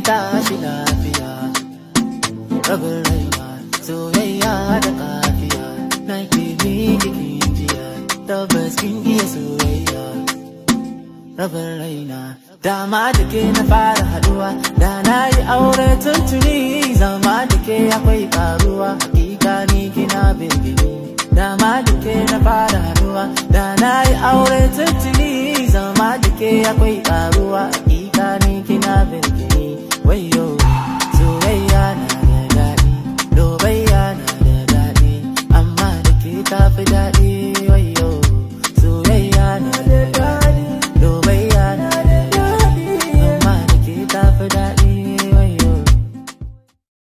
tashi lafiya rabin raina soyayya da kafiya na ke jikin jiya tabbas kin iya soyayya rabin raina dama da ke na fara haduwa da na yi aure tuntuni zama da ke akwai karuwa hakika ni kina bingini dama da ke na fara haduwa da na yi aure tuntuni zama da ke akwai karuwa hakika ni kina bingini